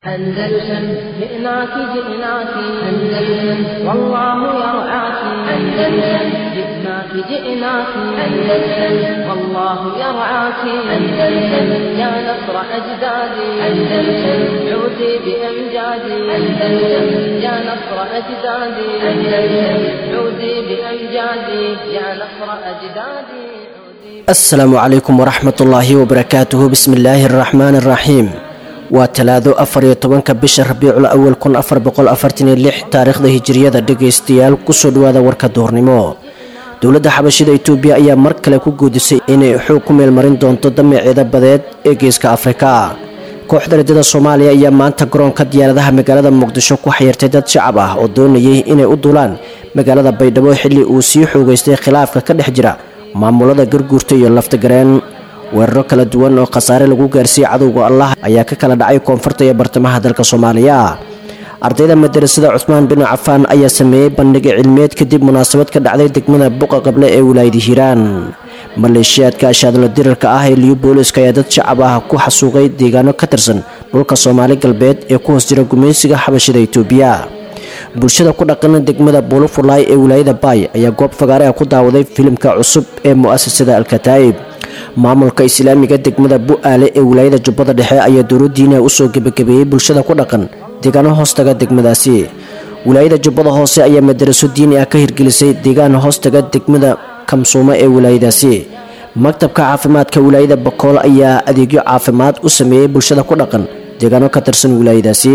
أندلسن جئناك جئناك أندلسن والله يرعاك أندلسن جئناك جئناك أندلسن والله يرعاك أندلسن يا نصر أجدادي أندلسن عودي بأمجادي أندلسن يا نصر أجدادي أندلسن عودي بأمجادي يا نصر أجدادي asalaamu calaykum waraxmat ullaahi wabarakaatuhu bismi illaahi araxmaani araxiim waa talaado afar iyo tobanka bisha rabiicul awal kun afar boqol afartan iyo lix taariikhda hijiriyada dhegaystayaal kusoo dhawaada warka duhurnimo dowladda xabashida itoobiya ayaa mar kale ku guudisay inay xoog ku meelmarin doonto damaceeda badeed ee geeska afrika kooxda ridada soomaaliya ayaa maanta garoonka diyaaradaha magaalada muqdisho ku xayirtay dad shacab ah oo doonayay inay u duulaan magaalada baydhabo xilli uu sii xoogeystay khilaafka ka dhex jira maamulada garguurta iyo laftagareen weeraro kala duwan oo khasaare lagu gaarsiiyey cadowga allah ayaa ka kala dhacay koonfurta iyo bartamaha dalka soomaaliya ardayda madarasada cusmaan bin cafaan ayaa sameeyey bandhiga cilmiyeed kadib munaasabad ka dhacday degmada buqa qable ee wilaayada hiiraan maleeshiyaadka ashaadla dirarka ah ee liyu booliska ayaa dad shacab ah ku xasuuqay deegaano ka tirsan dhulka soomaali galbeed ee ku hoos jira gumaysiga xabashida itoobiya bulshada ku dhaqana degmada buulufulaay ee wilaayada baay ayaa goob fagaare ah ku daawaday filimka cusub ee mu'asasada alkataa'ib maamulka islaamiga degmada bu-aale ee wilaayada jubbada dhexe ayaa dowladiina usoo gebagabeeyey bulshada ku dhaqan deegaano hoostaga degmadaasi wilaayada jubbada hoose ayaa madaraso diini ah ka hirgelisay deegaan hoostaga degmada kamsuumo ee wilaayadaasi maktabka caafimaadka wilaayada bakool ayaa adeegyo caafimaad u sameeyey bulshada ku dhaqan deegaano ka tirsan wilaayadaasi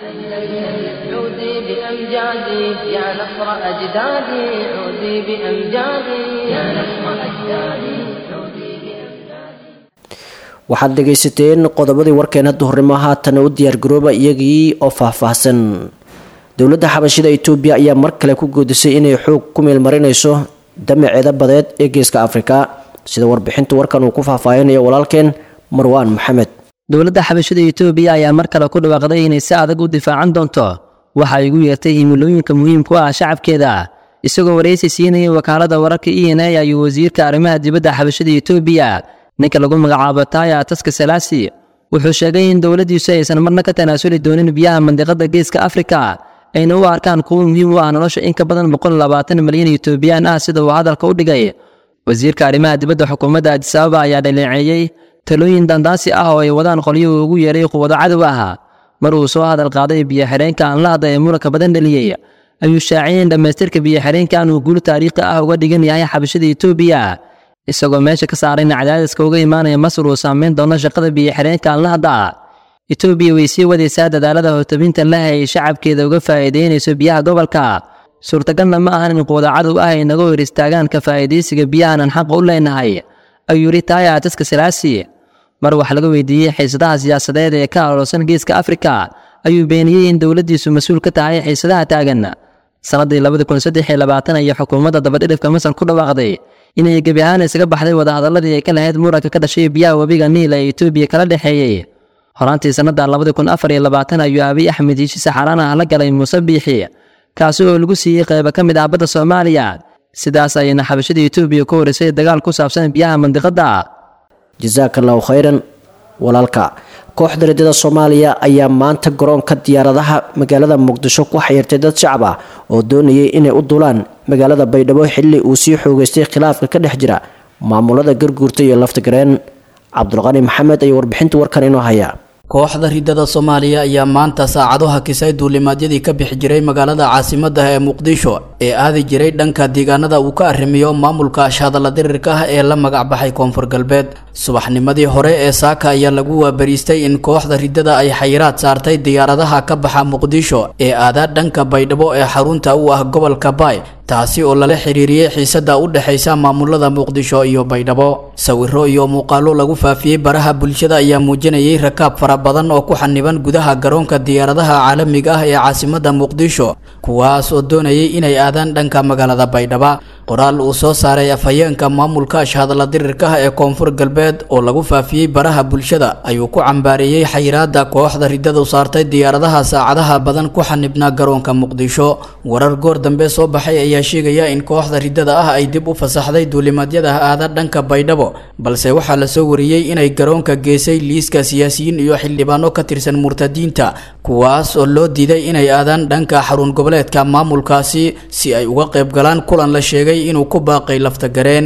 عودي بأمجادي يا نصر أجدادي عودي بأمجادي يا نصر أجدادي عودي بأمجادي waxaad dhegaysateen qodobadii warkeena duhurnimo haatana u diyaargarooba iyagii oo faahfaahsan dowladda xabashida itoobiya ayaa mar kale ku goodisay inay xoog ku meelmarinayso damaceeda badeed ee geeska afrika sida warbixinta warkan uu ku faahfaahinayo walaalkeen marwaan maxamed dowladda xabashada itoobiya ayaa mar kale ku dhawaaqday inay si adag u difaacan doonto waxa ay ugu yeertay himilooyinka muhiimku ah shacabkeeda isagoo waraysi siinayay wakaalada wararka e n a ayuu wasiirka arrimaha dibadda xabashada itoobiya ninka lagu magacaabo taaya taska salaasi wuxuu sheegay in dowladdiisu aysan marna ka tanaasuli doonin biyaha mandiqada geeska afrika ayna u arkaan kuwo muhiim u ah nolosha in ka badan boqol labaatan milyan itoobiyaan ah sida uu hadalka u dhigay wasiirka arrimaha dibadda xukuumadda adisababa ayaa dhaleeceeyey talooyin dandaasi ah oo ay wadaan qolyuhu ugu yeeray quwado cadow ah mar uu soo hadal qaaday biyo-xidheenka anlahda ee muranka badan dhaliyey ayuu shaaciyay in dhammaystirka biyo-xidheenkan uu guul taariikhi ah uga dhigan yahay xabashada itoobiya isagoo meesha ka saaray in cadaadiska uga imaanaya masar uu saameyn doono shaqada biyo-xidheenka anlahda itoobiya way sii wadaysaa dadaalada hotabinta leh ay shacabkeeda uga faa'iideynayso biyaha gobolka suurtagalna ma ahan in quwada cadow ah ay naga hor istaagaan ka faa'iidaysiga biyahanan xaqa u leenahay ayuu yidhi taaya taska salaasi mar wax laga weydiiyey xiisadaha siyaasadeed ee ka aroorsan geeska afrika ayuu beeniyey in dowladdiisu mas-uul ka tahay xiisadaha taagan sannaddii labadi kun saddex iyo labaatan iyo xukuumadda dabadhidhifka masar ku dhawaaqday inay gebi ahaan isaga baxday wadahadaladii ay ka lahayd muranka ka dhashay biyaha webiga niil ee itoobiya kala dhexeeyey horaantii sannadda labadi kun afar iyo labaatan ayuu abiy axmed yiishi saxaraan ah la galay muuse biixi kaasi oo lagu siiyey qaybo ka mid ah badda soomaaliya sidaas ayayna xabashada itoobiya ku horisay dagaal ku saabsan biyaha mandiqadda jasaaka allahu khayran walaalka kooxda ridada soomaaliya ayaa maanta garoonka diyaaradaha magaalada muqdisho ku xayirtay dad shacab ah oo doonayay inay u duulaan magaalada baydhabo xilli uu sii xoogeystay khilaafka ka dhex jira maamulada garguurta iyo laftagareen cabdulqani maxamed ayaa warbixinta warkan inoo haya kooxda ridada soomaaliya ayaa maanta saacado hakisay duulimaadyadii ka bixi jiray magaalada caasimadda ee muqdisho ee aadi jiray dhanka deegaanada uu ka arrimiyo maamulka ashhadalla dirirka ah ee la magacbaxay koonfur galbeed subaxnimadii hore ee saaka ayaa lagu waabariistay in kooxda ridada ay xayiraad saartay diyaaradaha ka baxa muqdisho ee aadaa dhanka baydhabo ee xarunta u ah gobolka baay taasi oo lala xiriiriyey xiisada u dhexaysa maamulada muqdisho iyo baydhabo sawiro iyo muuqaalo lagu faafiyey baraha bulshada ayaa muujinayay rakaab fara badan oo ku xaniban gudaha garoonka diyaaradaha caalamiga ah ee caasimada muqdisho kuwaas oo doonayay inay aadaan dhanka magaalada baydhaba qoraal uu soo saaray afhayeenka maamulka ashhadalla dirirka ah ee koonfur galbeed oo lagu faafiyey baraha bulshada ayuu ku cambaareeyey xayiraada kooxda ridadu saartay diyaaradaha saacadaha badan ku xanibnaa garoonka muqdisho warar goor dambe soo baxay ayaa sheegaya in kooxda ridada ah ay dib u fasaxday duulimaadyada aada dhanka baydhabo balse waxaa lasoo wariyey inay garoonka geysay liiska siyaasiyiin iyo xildhibaano ka tirsan murtadiinta kuwaas oo loo diiday inay aadaan dhanka xarun goboleedka maamulkaasi si ay uga qayb galaan kulan la sheegay inuu ku baaqay laftagareen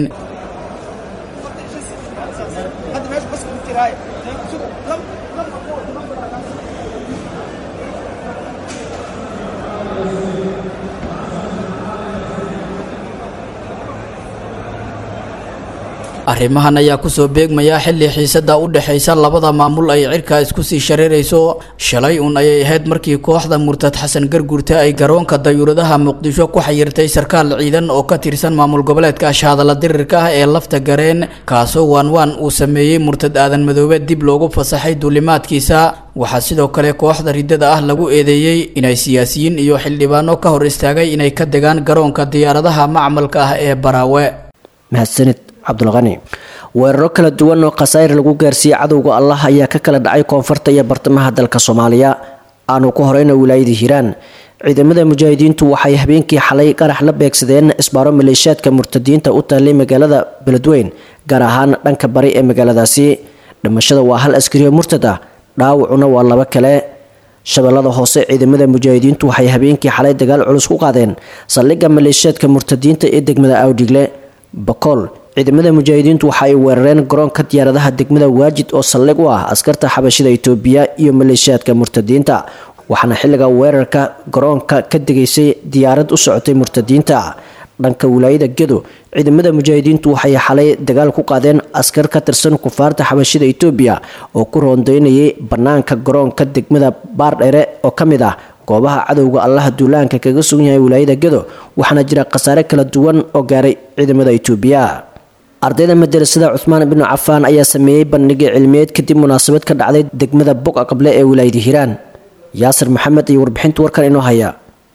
arrimahan ayaa kusoo beegmaya xilli xiisada u dhexaysa labada maamul ay cirka isku sii shareerayso shalay uun ayay ahayd markii kooxda murtad xasan garguurte ay garoonka dayuuradaha muqdisho ku xayirtay sarkaal ciidan oo ka tirsan maamul goboleedka ashahadala dirirka ah ee lafta gareen kaasoo waanwaan uu sameeyey murtad aadan madoobe dib loogu fasaxay duulimaadkiisa waxaa sidoo kale kooxda riddada ah lagu eedeeyey inay siyaasiyiin iyo xildhibaano ka hor istaagay inay ka degaan garoonka diyaaradaha macmalka ah ee baraawe mahadsanid cabdulqani weeraro kala duwan oo khasaa'ir lagu gaarsiiyey cadowga allah ayaa ka kala dhacay koonfurta iyo bartamaha dalka soomaaliya aanu ku horeyna wilaayada hiiraan ciidamada mujaahidiintu waxay habeenkii xalay qarax la beegsadeen isbaaro maleeshiyaadka murtadiinta u taallay magaalada beledweyn gaar ahaan dhanka bari ee magaaladaasi dhimashada waa hal askariyo murtad ah dhaawacuna waa laba kale shabeellada hoose ciidamada mujaahidiintu waxay habeenkii xalay dagaal culus ku qaadeen saldhigga maleeshiyaadka murtadiinta ee degmada awdhigle bakool ciidamada mujaahidiintu waxa ay weerareen garoonka diyaaradaha degmada waajid oo saldhig u ah askarta xabashida itoobiya iyo maleeshiyaadka murtadiinta waxaana xilliga weerarka garoonka ka degaysay diyaarad u socotay murtadiinta dhanka wilaayada gedo ciidamada mujaahidiintu waxay xalay dagaal ku qaadeen askar ka tirsan kufaarta xabashida itoobiya oo ku roondeynayay bannaanka garoonka degmada baardhere oo ka mid ah goobaha cadowga allaha duulaanka kaga sugan yahay wilaayada gedo waxaana jira khasaare kala duwan oo gaaray ciidamada itoobiya ardayda madarasada cuhmaan binu cafaan ayaa sameeyey bandhigii cilmiyeed kadib munaasabad ka dhacday degmada boga qable ee wilaayada hiiraan yaasir maxamed iyo warbixinta warkan inoo haya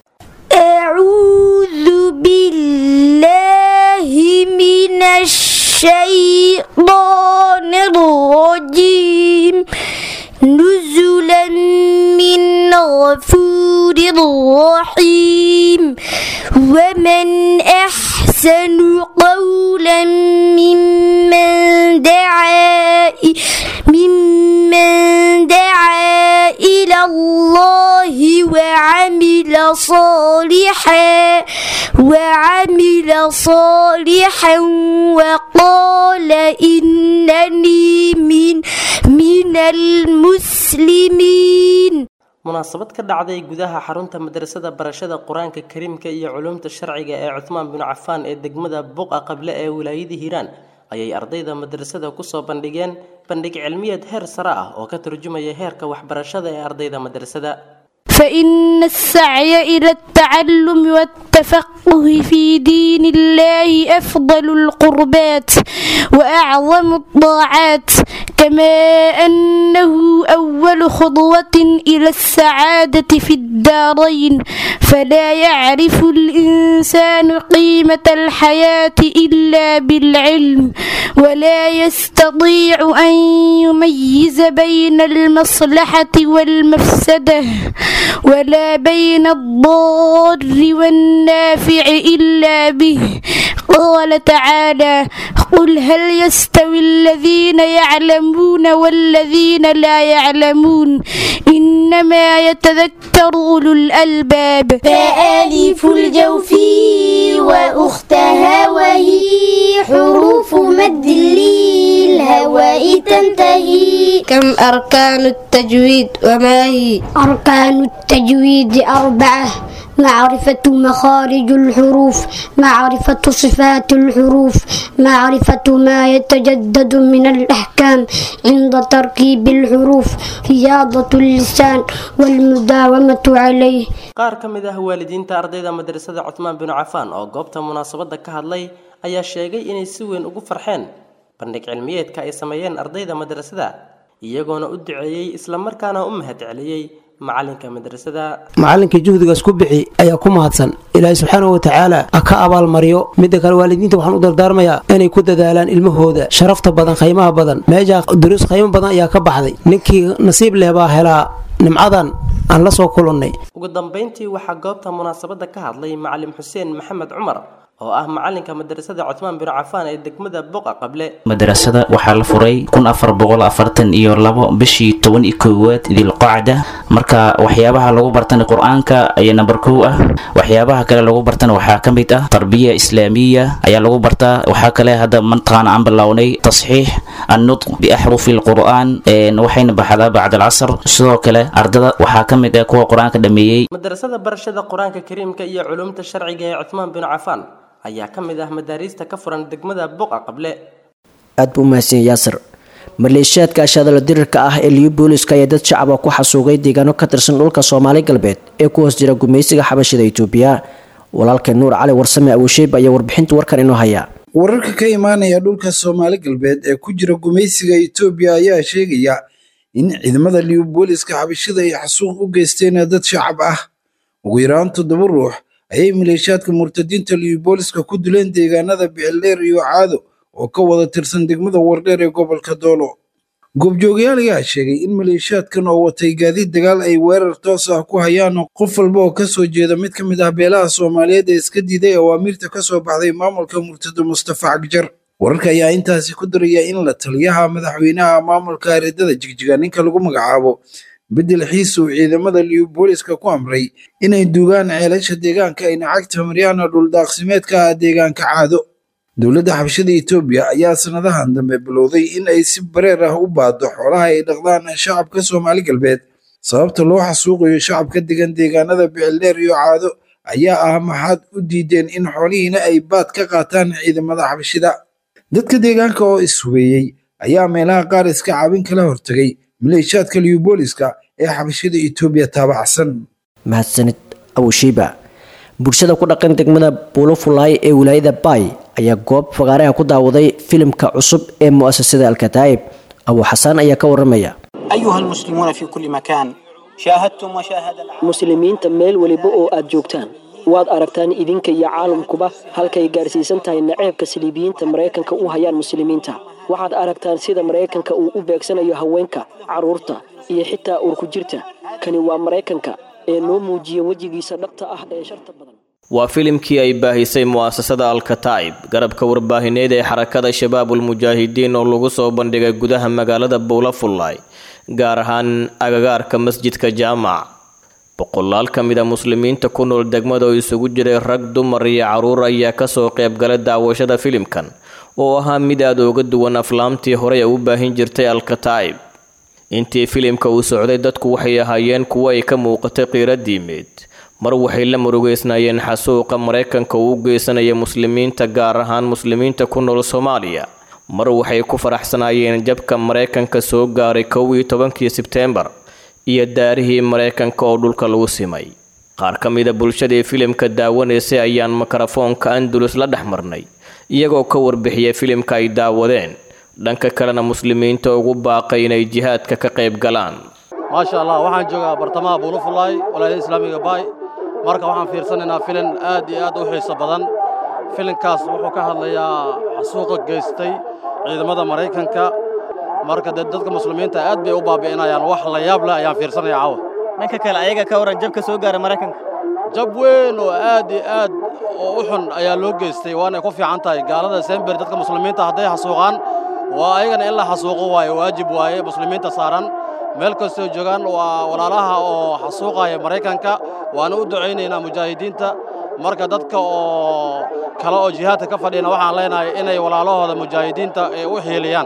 أعوذ بالله من الشيطان الرجيم نزلا من غفور رحيم ومن أحسن قولا ممن دعا ممن دعا إلى الله وعمل صالحا وعمل صالحا وقال إنني من من المسلمين munaasabad ka dhacday gudaha xarunta madrasada barashada qur-aanka kariimka iyo culuumta sharciga ee cuthmaan binu cafaan ee degmada buqa qable ee wilaayada hiiraan ayay ardayda madrasada kusoo bandhigeen bandhig cilmiyeed heer sare ah oo ka turjumaya heerka waxbarashada ee ardayda madrasada فإن السعي إلى التعلم والتفقه في دين الله أفضل القربات وأعظم الطاعات كما أنه أول خطوة إلى السعادة في الدارين فلا يعرف الإنسان قيمة الحياة إلا بالعلم ولا يستطيع أن يميز بين المصلحة والمفسدة ولا بين الضار والنافع إلا به قال تعالى قل هل يستوي الذين يعلمون والذين لا يعلمون إنما يتذكر أولو الألباب فآلف الجوف وأختها وهي حروف مد للهواء تنتهي كم أركان التجويد وما هي أركان التجويد أربعة معرفة مخارج الحروف معرفة صفات الحروف معرفة ما يتجدد من الأحكام عند تركيب الحروف رياضة اللسان والمداومة عليه qaar ka mid ah waalidiinta ardayda madrasada cuthmaan binu cafaan oo goobta munaasabadda ka hadlay ayaa sheegay inay si weyn ugu farxeen bandhig cilmiyeedka ay sameeyeen ardayda madrasada iyagoona u duceeyey islamarkaana u mahad celiyey macalinka madrasada macallinkii juhdigaas ku bixi ayaa ku mahadsan ilaahay subxaanahu watacaala ha ka abaalmariyo midda kale waalidiinta waxaan u dardaarmayaa inay ku dadaalaan ilmahooda sharafta badan khaymaha badan meeshaa duruus khaymo badan ayaa ka baxday ninkii nasiib leh baa helaa nimcadan aan la soo kulannay ugu dambayntii waxaa goobta munaasabadda ka hadlay macalim xuseen maxamed cumar oo ah macalinka madrasada cutmaan bin cafaan ee degmada boqa qable madrasada waxaa la furay kun afar boqol afartan iyo labo bishii toban iyo koowaad dilqacda marka waxyaabaha lagu bartana qur-aanka ayaa namber kow ah waxyaabaha kale lagu bartana waxaa ka mid ah tarbiya islaamiya ayaa lagu bartaa waxaa kale hadda mataqaana aan bilownay tasxiix annutq biaxrufi lqur'aan waxayna baxdaa bacd alcasr sidoo kale ardada waxaa ka mid ah kuwa qur-aanka dhameeyey madrasada barashada qur-aanka kariimka iyo culumta sharciga ee cutmaan bin cafaan ayaa ka mid ah madaariista ka furan degmada boqa qable aad buu umahadsan yaasir maleeshiyaadka ashadalo dirirka ah ee liyu booliska ayaa dad shacaba ku xasuugay deegaano ka tirsan dhulka soomaali galbeed ee ku hoos jira gumaysiga xabashida itoobiya walaalka nuur cali warsame awosheeb ayaa warbixinta warkan inoo haya wararka ka imaanaya dhulka soomaali galbeed ee ku jira gumaysiga itoobiya ayaa sheegaya in ciidamada liyu booliska xabashida ay xasuuq u geysteen dad shacab ah ugu yaraan toddoba ruux ayay maleeshiyaadka murtadiinta liyu booliska ku dileen deegaanada bicildheer iyo caado oo ka wada tirsan degmada wardheer ee gobolka doolo goobjoogayaal ayaa sheegay in maleeshiyaadkan oo watay gaadiid dagaal ay weerar toos ah ku hayaan qof walba oo kasoo jeeda mid ka mid ah beelaha soomaaliyeed ee iska diiday awaamiirta ka soo baxday maamulka murtado mustafa cagjar wararka ayaa intaasi ku daraya in la taliyaha madaxweynaha maamulka aridada jigjiga ninka lagu magacaabo bedel xiis uu ciidamada liyu booliska ku amray inay duugaan ceelasha deegaanka ayna cagta maryaana dhuldaaqsimeedka ah deegaanka caado dowladda xabashada etoobiya ayaa sanadahan dambe bilowday in ay si bareer ah u baado xoolaha ay dhaqdaan shacabka soomaali galbeed sababta loo xasuuqayo shacabka degan deegaanada bicildheer iyo caado ayaa ah maxaad u diideen in xoolihiina ay baad ka qaataan ciidamada xabashida dadka deegaanka oo ishubeeyey ayaa meelaha qaar iska caabin kala hortagay maleeshiyaadka liyu booliska ee xabashada etoobiya taabacsan mahadsanid awoshiiba bulshada ku dhaqan degmada buulofulaay ee wilaayada baay ayaa goob fagaareha ku daawaday filimka cusub ee mu'asasada alkataa'ib abu xasaan ayaa ka waramaya أيها المسلمون في كل مكان شاهدتم وشاهد العالم muslimiinta meel weliba oo aad joogtaan waad aragtaan idinka iyo caalamkuba halkay gaarsiisan tahay naceebka saliibiyiinta maraykanka u hayaan muslimiinta waxaad aragtaan sida maraykanka uu u beegsanayo haweenka carruurta iyo xitaa uurku jirta kani waa maraykanka ee noo muujiya wejigiisa dhabta ah ee sharta badan waa filimkii ay baahisay mu'asasada alkataa'ib garabka warbaahineed ee xarakada shabaabulmujaahidiin oo lagu soo bandhigay gudaha magaalada buulafullaay gaar ahaan agagaarka masjidka jaamac boqolaal ka mid a muslimiinta ku nool degmada oo isugu jiray rag dumar iyo carruur ayaa kasoo qaybgalay daawashada filimkan oo ahaa mid aad uga duwan aflaamtii horey u baahin jirtay alkataa'ib intii filimka uu socday dadku waxay ahaayeen kuwo ay ka muuqatay qiiro diimeed mar waxay la murugeysnaayeen xasuuqa maraykanka uu u geysanaya muslimiinta gaar ahaan muslimiinta ku nool soomaaliya mar waxay ku faraxsanaayeen jabka maraykanka soo gaaray kow iyo tobankii sebteembar iyo daarihii maraykanka oo dhulka lagu simay qaar ka mida bulshadii filimka daawanaysay ayaan mikrofoonka andalus la dhex marnay iyagoo ka warbixiyay filimka ay daawadeen dhanka kalena muslimiinta ugu baaqay inay jihaadka ka qayb galaan maasha allah waxaan joogaa bartamaha buulufulaay walaayada islaamiga baay marka waxaan fiirsanaynaa filin aad iyo aad u xiiso badan filinkaas wuxuu ka hadlayaa xasuuqa geystay ciidamada maraykanka marka dee dadka muslimiinta aad bay u baabi'inayaan wax la yaab leh ayaan fiirsanaya caawa dhanka kale ayaga ka waran jabka soo gaara maraykanka jab weyn oo aad iyo aad oo u xun ayaa loo geystay waanay ku fiican tahay gaalada sember dadka muslimiinta hadday xasuuqaan waa ayagana in la xasuuqo waaye waajib waaye muslimiinta saaran meel kastoo joogaan waa walaalaha oo xasuuqaya maraykanka waana u ducaynaynaa mujaahidiinta marka dadka oo kale oo jihaadka ka fadhiyana waxaan leenahay inay walaalahooda mujaahidiinta ay u xiiliyaan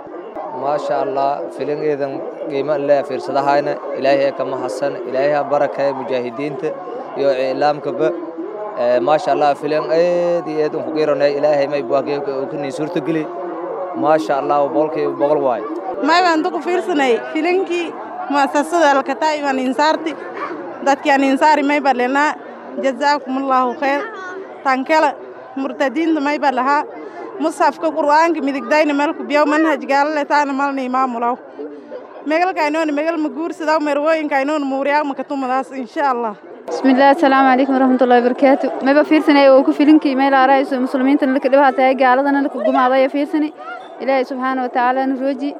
maasha allah filingeedan qiimo leh fiirsadahayna ilaahay ka mahadsan ilaahay ha barakaya mujaahidiinta iyo iclaamkaba maasha allah filin aad iyo aad ku qiiranay ilaahay may buakiyo ka nii suurtageli maasha allah boqolkiiba boqol waay maybaan duku fiirsanay filinkii muasasada alkataa'ib aan insaarti dadkii aan insaari mayba lenaa jazaakumullahu khayr tankela murtadiinta mayba lahaa musxafka qur'aanka midigdayna melku biyow manhaj gaalale taana malna imaamulaw megalkaynoona megal ma guursadaw merwooyinkaynoona muuriyaa makatumadaas insha allah bismillahi asalaamu calaykum waraxmatullahi wabarakaatu mayba fiirsanay oo ku filinkii meel aarayso muslimiintana laka dhibaha tahay gaaladana laka gumaadaya fiirsani ilaahay subxaana wa tacaala nurooji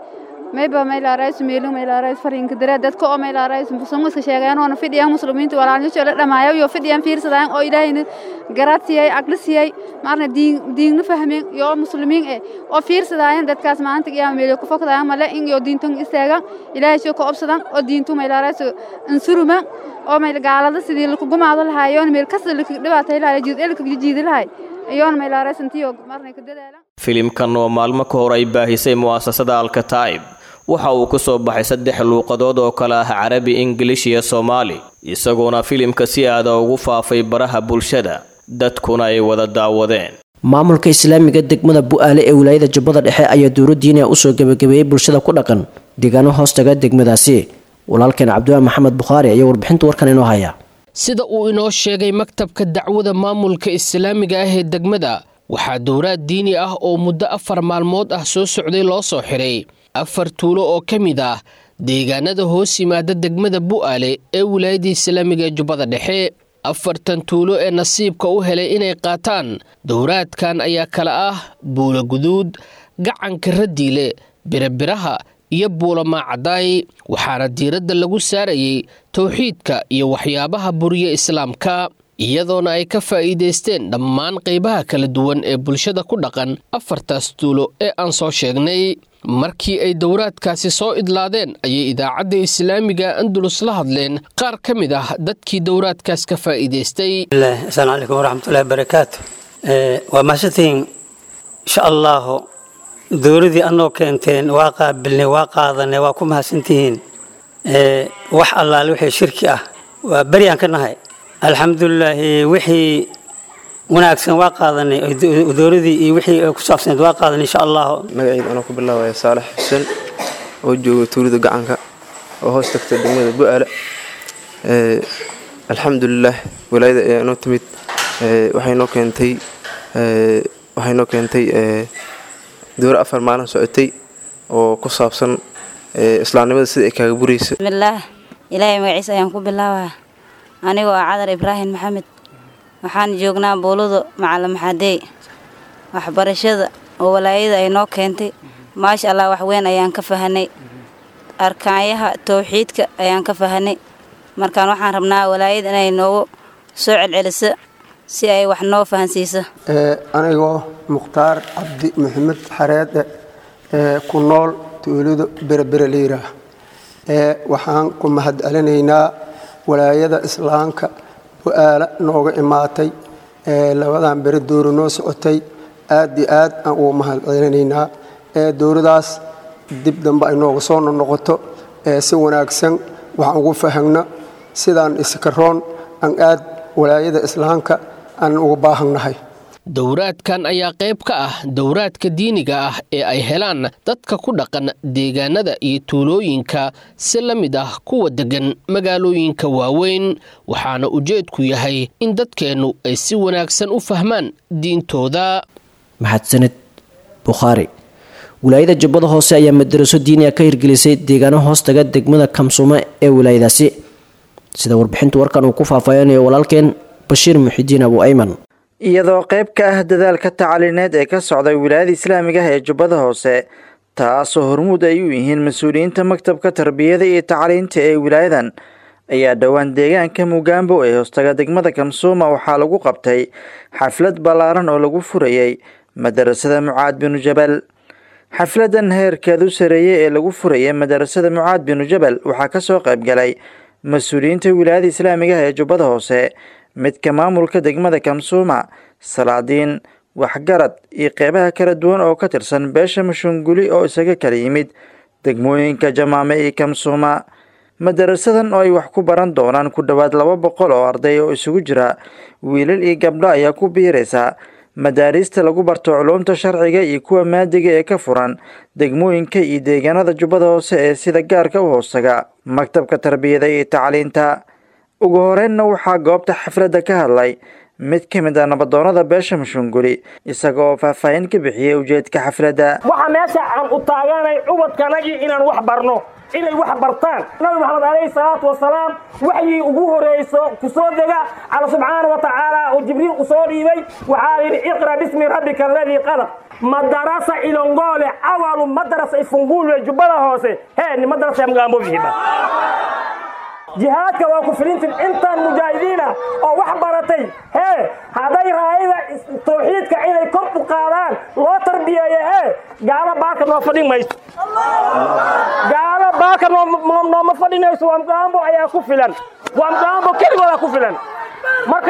mayba maylaarays meelu maylaarays fariinka dare dadka oo maylaarays muslimiinta sheegayaan oo fidhiyaan muslimiinta walaalnimo la dhamaayo iyo fidhiyaan fiirsadaan oo ilaahayna garaadsiiyay aqlisiyay maarna diin diinna fahmeen iyo muslimiin eh oo fiirsadaan dadkaas maanta qiyaam meelu ku fakadaan male in iyo diintan istaagan ilaahay soo ka obsadan oo diintu maylaarays insuruma oo mayl gaalada sidii lagu gumaado lahaayoon meel kasta la dhibaatay lahaay jid elka jiidi lahaay ayoon maylaarays intiyo marna ka dadaalan filimkan oo maalmo ka hor ay baahisay mu'asasada alkataa'ib waxa uu ku soo baxay saddex luuqadood oo kale ah carabi ingilish iyo soomaali isagoona filimka si aada ugu faafay baraha bulshada dadkuna ay wada daawadeen maamulka islaamiga degmada bu-aale ee wilaayada jubbada dhexe ayaa dowladdiina usoo gebagabeeyey bulshada ku dhaqan deegaano hoostaga degmadaasi walaalkeen cabdiwaan maxamed bukhaari ayaa warbixinta warkan inoo haya sida uu inoo sheegay maktabka dacwada maamulka islaamiga ah ee degmada waxaa dowraad diini ah oo muddo afar maalmood ah soo socday loo soo xiray afar tuulo oo ka mid ah deegaanada hoos yimaada degmada bu'aale ee wilaayadda islaamiga ee jubbada dhexe afartan tuulo ee nasiibka u helay inay qaataan dowraadkan ayaa kala ah buula guduud gacanka radiile birabiraha iyo buulamaacadaay waxaana diiradda lagu saarayay towxiidka iyo waxyaabaha buriya islaamka iyadoona ay ka faa'iidaysteen dhammaan qaybaha kala duwan ee bulshada ku dhaqan afartaas tuulo ee aan soo sheegnay markii ay dowraadkaasi soo idlaadeen ayay idaacadda islaamiga andulus la hadleen qaar ka mid ah dadkii dowraadkaas ka faa'iidaystay asalaamu calaykum waraxmatullahi barakaatu waa mahadsantihiin insha allahu dowladii anoo keenteen waa qaabilnay waa qaadanay waa ku mahadsantihiin wax allaale wixii shirki ah waa beri aan ka nahay alxamdulilaahi wixii wanaagsan waa qaadanay dowladii iyo wixii ku saabsaneed waa qaadanay insha allahu magacayda anoo ku bilaabaya saalax xuseen oo jooga tuulida gacanka oo hoos tagta degmada bu-aale alxamdulilah walaayada ayaa inoo timid waxay noo keentay waxay noo keentay dowra afar maalin socotay oo ku saabsan islaamnimada sida ay kaaga buraysa bismillaah ilaahay magaciisa ayaan ku bilaabaa anigoo ah cadar ibraahim maxamed waxaan joognaa buuludu macalin maxadeey waxbarashada oo walaayada ay noo keentay maasha allah wax weyn ayaan ka fahanay arkaanyaha towxiidka ayaan ka fahanay markaan waxaan rabnaa walaayada inay noogu soo celceliso si ay wax noo fahansiiso anigoo mukhtaar cabdi maxamed xareede ee ku nool tuulada berebere liiraah ee waxaan ku mahad celinaynaa walaayada islaamka bu-aala nooga imaatay ee labadan beri dowra noo socotay aad iyo aad aan ugu mahad celinaynaa ee dowladaas dib dambe ay nooga soo noqoto ee si wanaagsan waxaan ugu fahagno sidaan iskaroon aan aad walaayada islaamka aan ugu baahannahay dowraadkan ayaa qayb ka ah dowraadka diiniga ah ee ay helaan dadka ku dhaqan deegaanada iyo tuulooyinka si la mid ah kuwa deggan magaalooyinka waaweyn waxaana ujeedku yahay in dadkeennu ay si wanaagsan u fahmaan diintooda maxadsanid bukhaari wilaayada jubbada hoose ayaa madaraso diiniga ka hirgelisay deegaano hoostaga degmada kamsuume ee wilaayadaasi sida warbixinta warkan uu ku faahfaahinayo walaalkeen bashiir muxidiin abu ayman iyadoo qayb ka ah dadaalka tacliineed ee ka socda wilaayada islaamiga ah ee jubbada hoose taasoo hormuud ay u yihiin mas-uuliyiinta maktabka tarbiyada iyo tacliinta ee wilaayadan ayaa dhowaan deegaanka mugaambo ee hoostaga degmada kamsuuma waxaa lagu qabtay xaflad ballaaran oo lagu furayey madarasada mucaad binu jabal xafladan heerkeedu sareeyey ee lagu furayay madarasada mucaad binu jabal waxaa kasoo qayb galay mas-uuliyiinta wilaayada islaamiga ah ee jubbada hoose midka maamulka degmada kamsuuma salaadiin waxgarad iyo qeybaha kala duwan oo ka tirsan beesha mashunguli oo isaga kala yimid degmooyinka jamaame iyo kamsuuma madarasadan oo ay wax ku baran doonaan ku dhowaad laba boqol oo arday oo isugu jira wiilal iyo gabdho ayaa ku biiraysa madaariista lagu barto culuumta sharciga iyo kuwa maadiga ee ka furan degmooyinka iyo deegaanada jubbada hoose ee sida gaarka u hoostaga maktabka tarbiyada iyo tacliinta ugu horeynna waxaa goobta xafladda ka hadlay mid ka mid ah nabadoonada beesha mashunguli isaga oo faahfaahin ka bixiyey ujeedka xafladda waxaa meesha aan u taaganay ubadkanagii inaan wax barno inay wax bartaan nabi maxamed calayhi salaatu wasalaam waxyii ugu horeyso ku soo dega alla subxaana wa tacaala oo jibriil u soo dhiibay waxaa yidhi iqra bismi rabbika aladii qalaq madarasa ilongole awalu madarasa ifungulwe jubbada hoose hee ni madarasa ya mgambo vihiba jihaadka waa ku filintin intaan mujaahidiin ah oo wax baratay hee hadday raayada tawxiidka inay kor u qaadaan loo tarbiyeeyo hee gaalo baaka noo fadhin mayso gaalo baaka nooma fadhinayso waa mgambo ayaa ku filan waa mgambo keligoodaa ku filan marka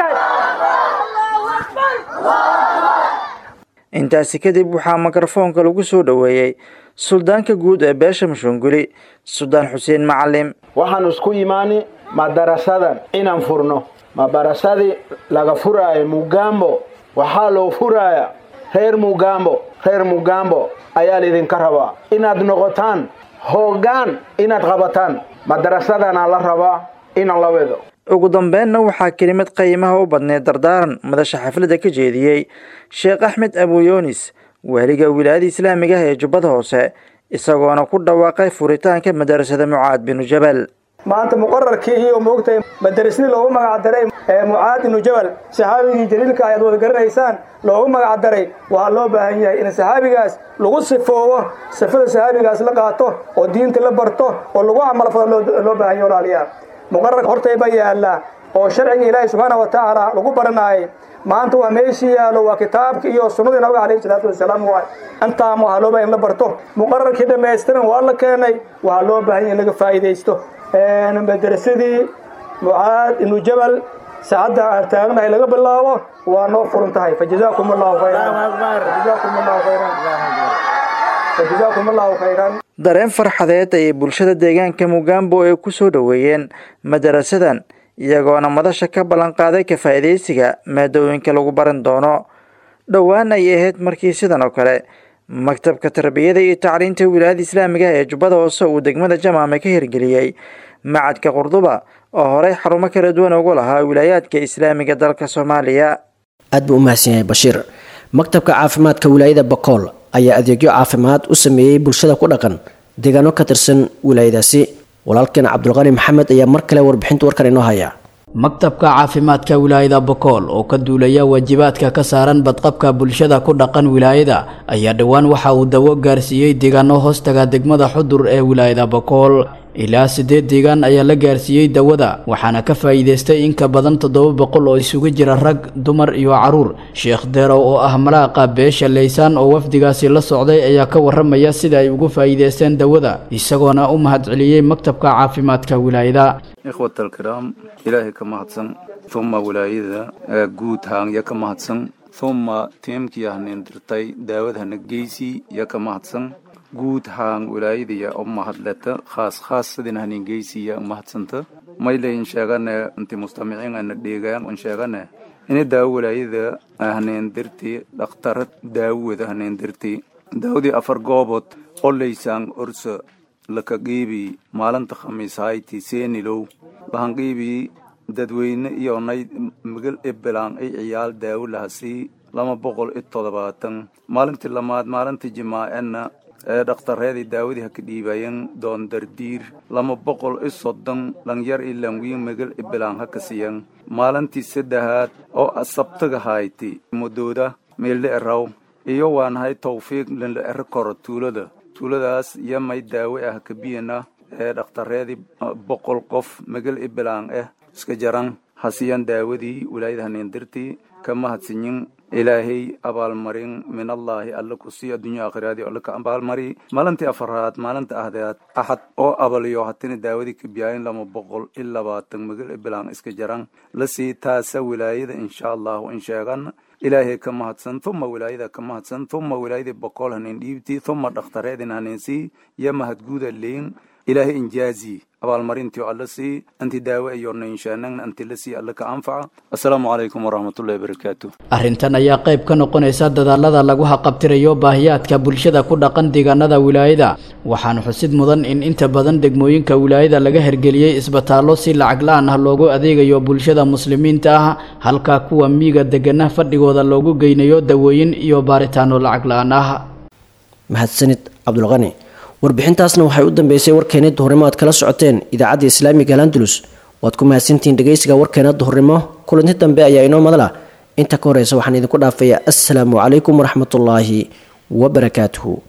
intaasi kadib waxaa mikrofoonka lagu soo dhoweeyey suldaanka guud ee beesha mashunguli suldaan xuseen macalim waxaan isku imaani madarasadan inaan furno madarasadii laga furaayo mugambo waxaa loo furaaya reer mugambo reer mugambo ayaa laydinka rabaa inaad noqotaan hoggaan inaad qabataan madarasadanaa la rabaa inaan la wedo ugu dambeynna waxaa kelimad qiimaha u badneed dardaaran madasha xafladda ka jeediyey sheekh axmed abuyoonis waaliga wilaayada islaamiga ah ee jubbada hoose isagoona ku dhawaaqay furitaanka madarasada mucaad binu jabal maanta muqararkii iyo moogtahay madarasadii loogu magac daray ee mucaad ibnu jabal saxaabigii jaliilka ayaad wada garanaysaan loogu magac daray waxaa loo baahan yahay in saxaabigaas lagu sifoobo sifada saxaabigaas la qaato oo diinta la barto oo lagu camalfado loo baahan yahay walaalayaal muqararka hortayba yaallaa oo sharciga ilaahay subxaana wa tacaala lagu baranaayay maanta waa meeshii yaallo waa kitaabka iyo sunnadii nabiga calayhi salaatu wasalaam waay intaama waxaa loo baahan in la barto muqararkii dhammaystiran waa la keenay waxaa loo baahan in laga faa'iidaysto madarasadii mucaad ibnu jabal saacadda aan taagnahay laga bilaabo waa noo furan tahay fajazaakum allahu khayran fajazaakum allahu khayran fajazaakum allahu khayran dareen farxadeed ayay bulshada deegaanka mugambo ay ku soo dhoweeyeen madarasadan iyagoona madasha ka ballanqaaday ka faa'iidaysiga maadooyinka lagu baran doono dhowaan ay ahayd markii sidan oo kale maktabka tarbiyada iyo tacliinta wilaayada islaamiga ee jubbada hoose uu degmada jamaame ka hirgeliyey macadka qurduba oo horey xarumo kala duwan ugu lahaa wilaayaadka islaamiga dalka soomaaliya aad buu u mahadsan yahay bashiir maktabka caafimaadka wilaayada bakool ayaa adeegyo caafimaad u sameeyey bulshada ku dhaqan deegaano ka tirsan wilaayadaasi walaalkeen cabdulqani maxamed ayaa mar kale warbixinta warkan inoo haya maktabka caafimaadka wilaayada bokool oo ka duulaya waajibaadka ka saaran badqabka bulshada ku dhaqan wilaayada ayaa dhowaan waxa uu dawo gaarsiiyey deegaano hoostaga degmada xudur ee wilaayada bokool ilaa siddeed deegaan ayaa la gaarsiiyey dawada waxaana ka faa'iidaystay in ka badan toddoba boqol oo isugu jira rag dumar iyo caruur sheekh deerow oo ah malaaqa beesha laysaan oo wafdigaasi la socday ayaa ka waramaya sida ay ugu faa'iidaysteen dawada isagoona u mahadceliyey maktabka caafimaadka wilaayada ikhwat alkiraam ilaahay ka mahadsan uma wilaayada guud haangya ka mahadsan uma tiimkii hanin dirtay daawad hana geysi ya ka mahadsan guud haan wilaayadaya u mahadleta khaas khaas sidin hanin geysiya mahadsanta mayle in sheegane inti mustamiciin ana dheegaan in sheegane ini daawo wilaayada hanin dirti dhakhtarad daawada hanin dirti daawdii afar goobood qolaysaan orsa laka qiibi maalinta khamiis hayti seenilow lahan qiibi dadweyne iyo nay magal ebelaan ay ciyaal daawo lahasii lama boqol iyo toddobaatan maalintii lamaad maalintii jimaacena ee dhakhtareedii daawadii ha ka dhiibayen doon dardiir lama boqol iyo soddon dhalinyar iyo lanwiin magal ebelaan ha ka siyan maalintii saddexaad oo asabtaga hayti mudooda meelle eraw iyo waanahay tawfiiq lanla ero koro tuulada tuuladaas iyo may daawe ah kabiyana ee dhakhtareedii boqol qof magal ebelaan ah iska jaran hasiyan daawadii wilaayada hanindirtii ka mahadsinyin ilaahay abaalmarin min allaahi alla ku sii addunya aakhiraadii alla ka abaalmari maalintii afaraad maalinta ahdeed axad oo abaliyo hatina daawadii ka biyaayin lama boqol iyo labaatan magal ebelaan iska jaran la sii taasa wilaayada insha allahu in sheegan ilaahay ka mahadsan uma wilaayada ka mahadsan uma wilaayadii boqol hanin dhiibtii uma dhakhtareedin haninsii iyo mahadguuda leyn ilaahay injaazi abaalmarintii alla sii anti daawo iyo nainshaanagn anti la sii alla ka anfaca assalaamu calaykum waraxmatullahi wabarakaatu arrintan ayaa qayb ka noqonaysa dadaalada lagu haqabtirayo baahiyaadka bulshada ku dhaqan deegaanada wilaayada waxaana xusid mudan in inta badan degmooyinka wilaayada laga hergeliyey isbitaallo si lacag la-aan ah loogu adeegayo bulshada muslimiinta ah halka kuwa miiga degana fadhigooda loogu geynayo dawooyin iyo baaritaano lacag la-aan ah mahadsanid cabdulqani warbixintaasna waxay u dambeysay warkeena duhurnimo aad kala socoteen idaacadda islaamiga alandalus waad ku mahadsantihiin dhegeysiga warkeena duhurnimo kulanti dambe ayaa inoo madala inta ka horeysa waxaan idinku dhaafayaa assalaamu calaykum waraxmatullaahi wabarakaatuhu